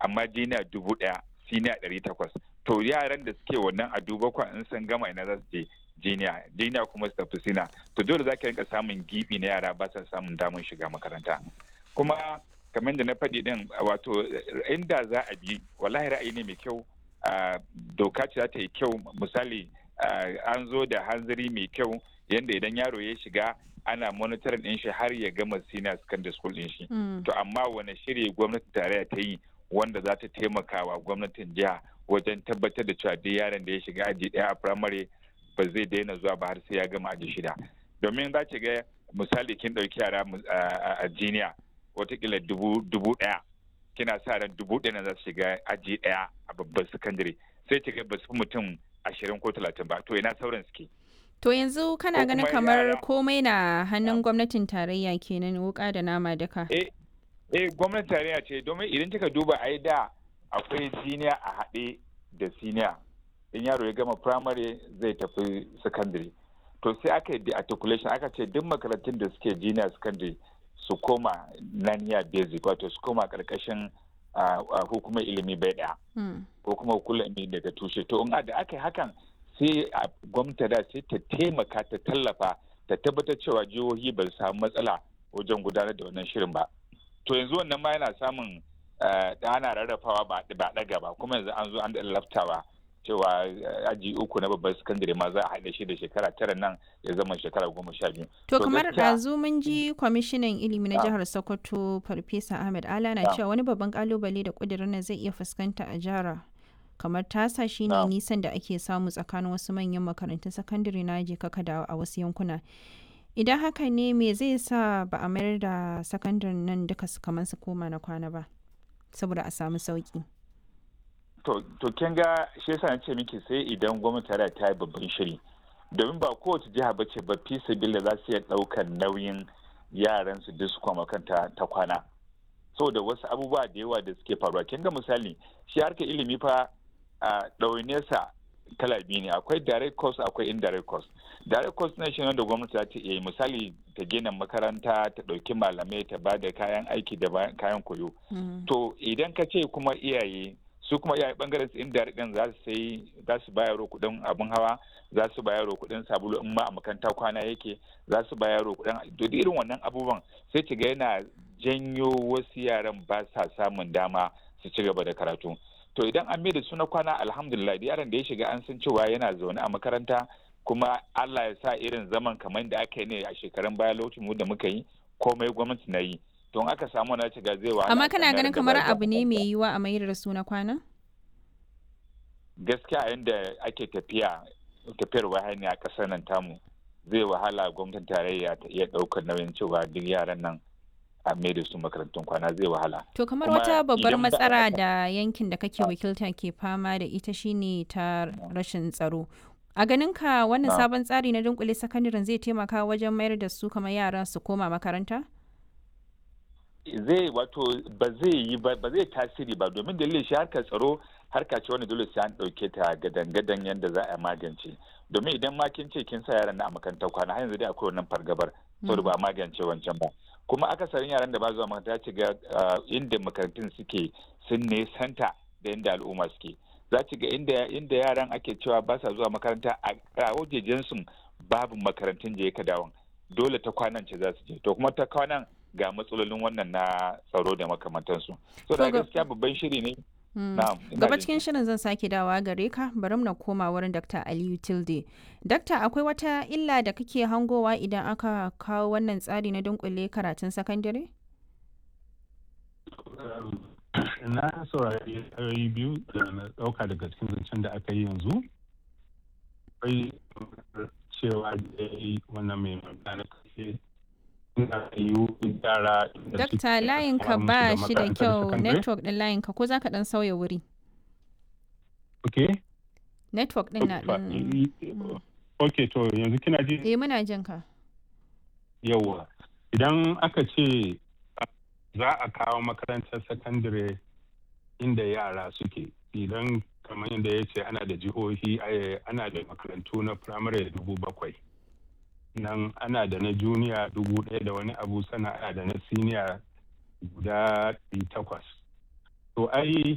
amma jiniya dubu ɗaya siniya ɗari takwas to yaran da suke wannan a duba kwa in sun gama ina za su je jiniya jiniya kuma su tafi sina to dole za ka rinka samun gibi na yara ba sa samun damar shiga makaranta kuma kamar da na faɗi din wato inda za a bi wallahi ra'ayi ne mai kyau doka ce za ta yi kyau misali an zo da hanzari mai kyau yadda idan yaro ya shiga ana monitoring din shi har ya gama senior secondary school din shi to amma wani shiri gwamnatin tarayya ta yi wanda za ta taimaka wa gwamnatin jiha wajen tabbatar da cewa duk yaron da ya shiga aji daya a primary ba zai daina zuwa ba har sai ya gama aji shida domin za ki ga misali kin ɗauki yara a jiniya watakila dubu ɗaya kina sa ran dubu ɗaya za su shiga aji ɗaya a babban sakandare sai ki ga ba su fi mutum ashirin ko talatin ba to ina sauran suke To yanzu kana ganin kamar komai na hannun gwamnatin tarayya kenan wuka da nama duka. Eh, eh gwamnatin tarayya ce domin idan kika duba ai da akwai siniya a haɗe da siniya. In yaro ya gama primary zai tafi secondary. To sai aka yi articulation aka ce duk makarantun da suke junior secondary su koma naniya basic wato su koma karkashin hukumar ilimi bai ɗaya. Ko kuma hukumar ilimi daga tushe. To in da aka yi hakan sai a gwamnati da sai ta taimaka ta tallafa ta tabbatar cewa jihohi ba su samu matsala wajen gudanar da wannan shirin ba to yanzu wannan ma yana samun da ana rarrafawa ba ɗaga ba kuma yanzu an zo an da laftawa cewa aji uku na babban sakandare ma za a haɗa shi da shekara tara nan ya zama shekara goma sha biyu. To kamar ɗazu mun ji kwamishinan ilimi na jihar Sokoto Farfesa Ahmed Ala na cewa wani babban kalubale da ƙudurin nan zai iya fuskanta a jihar kamar tasa shine nisan da ake samu tsakanin wasu manyan makarantun sakandare na je kaka da a wasu yankuna idan haka ne me zai sa ba a mayar da sakandaren nan duka su kamar su koma na kwana ba saboda a samu sauki to kin ga shi yasa na ce miki sai idan gwamnati ta ta yi babban shiri domin ba kowace jiha ba ce ba fi sabila za su iya ɗaukar nauyin yaran su duk su kwama kanta ta kwana saboda wasu abubuwa da yawa da suke faruwa kin ga misali shi harkar ilimi fa a ɗaunesa kala biyu ne akwai direct cost akwai indirect cost direct cost na shi wanda gwamnati za ta iya misali ta gina makaranta ta ɗauki malamai ta ba da kayan aiki da kayan koyo to idan ka ce kuma iyaye su kuma iyaye bangaren su indirect din za su sai za su bayar kuɗin abin hawa za su bayar kuɗin sabulu in ma a makaranta kwana yake za su bayar kuɗin duk irin wannan abubuwan sai ki ga yana janyo wasu yaran ba sa samun dama su ci gaba da karatu to idan an da su na kwana alhamdulillah da yaron da ya shiga an san cewa yana zaune a makaranta kuma Allah ya sa irin zaman kamar da aka yi ne a shekarun baya lokacin da muka yi komai gwamnati na yi to in aka samu na shiga zai wahala amma kana ganin kamar abu ne mai yiwa a mayar da su na kwana gaskiya yadda ake tafiya tafiyar wahani a ƙasar nan tamu zai wahala gwamnatin tarayya ta iya ɗaukar nauyin cewa duk yaran nan a mai da su makarantun kwana zai wahala. To kamar wata babbar matsala da yankin da kake wakilta ke fama da ita shine ta rashin tsaro. A ganin ka wannan sabon tsari na dunkule sakandaren zai taimaka wajen mayar da su kamar yara su koma makaranta? Zai wato ba zai yi ba zai tasiri ba domin dalilin shi harkar tsaro harka ce wani dole sai an ɗauke ta gadan-gadan yadda za a magance domin idan ma kin ce kin sa yaran na a makarantar kwana har yanzu dai akwai wannan fargabar saboda ba a magance wancan ba kuma akasarin yaran da ba zuwa makaranta ci ga inda makarantun suke sun nesanta da inda al'umma suke za ci ga inda yaran ake cewa ba sa zuwa makaranta a wajejen su babu makarantun je ka dawon dole ta kwanan ce za su je to kuma ta kwanan ga matsalolin wannan na tsaro da makamantansu so da gaskiya babban shiri ne Gaba cikin shirin zan sake dawa gare ka bari na koma wurin Dr. Aliyu Tilde. Dakta akwai wata illa da kake hangowa idan aka kawo wannan tsari na dunkule karatun sakandare? Na saurari ra'ayi biyu da na ɗauka daga cikin zancen da aka yi yanzu. Akwai cewa da ya yi wannan mai magana kashe Dakta layinka ba shi da kyau network ɗin layinka ko za ka ɗan sauya wuri? Ok. Network ɗin na ɗan. Ok to yanzu kina ji? Eh muna jin ka. Yawwa. Idan aka ce za a kawo makarantar sakandare inda yara suke idan kamar yadda ya ce ana da jihohi ana da makarantu na firamare dubu bakwai. nan ana da na juniya dubu ɗaya da wani abu sana da na siniya guda takwas to ai